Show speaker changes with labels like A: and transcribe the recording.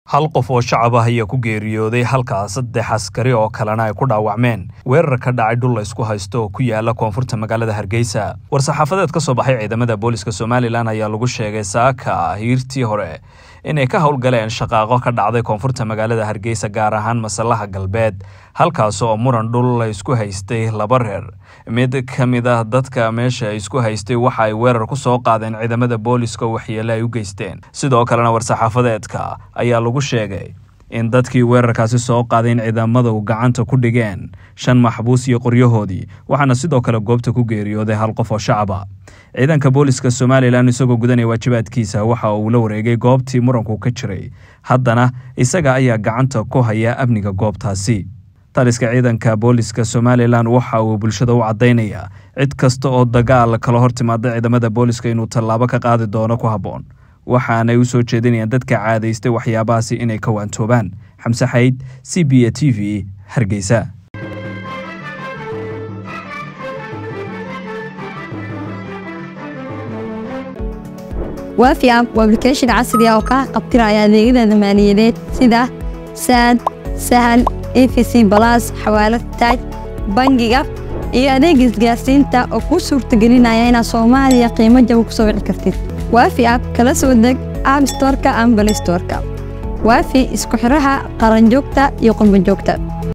A: hal qof oo shacab ah ayaa ku geeriyooday halkaa saddex askari oo kalena ay ku dhaawacmeen weerar ka dhacay dhul la ysku haysto oo ku yaala koonfurta magaalada hargeysa war-saxaafadeed ka soo baxay ciidamada booliska somalilan ayaa lagu sheegay saaka hiirtii hore inay ka howlgaleen shaqaaqo ka dhacday koonfurta magaalada hargeysa gaar ahaan masalaha galbeed halkaas oo muran dhul la isku haystay laba reer mid ka mid ah dadka meesha isku haystay waxa ay weerar ku soo qaadeen ciidamada booliska oo waxyeele ay u geysteen sidoo kalena war-saxaafadeedka ayaa lagu sheegay in dadkii weerarkaasi soo qaaday in ciidamadu gacanta ku dhigeen shan maxbuus iyo qoryahoodii waxaana sidoo kale goobta ku geeriyooday hal qof oo shacaba ciidanka booliska somalilan isagoo gudanaya waajibaadkiisa waxa uu la wareegay goobtii muranku ka jiray haddana isaga ayaa gacanta ku haya amniga goobtaasi taliska ciidanka booliska somalilan waxa uu bulshada u caddaynaya cid kasta oo dagaal kala hor timaada ciidamada booliska inuu tallaabo ka qaadi doono ku habboon waxaanay u soo jeedinayaan dadka caadaystay waxyaabahaasi inay ka waantoobaan xamse xayd c b a t v hargeysa
B: waafi app waa application casri ah oo kaa qabtiraya adeegyada maaliyadeed sida saad sahal efc balas xawaalad taaj bangiga iyo adeega isgaarsiinta oo kuu suurtagelinaya inaad soomaaliya qiimo jaba ku soo wici kartid waafi app kala soo deg app storka ama balay storka waafi isku xiraha qaranjoogta iyo qurbanjoogta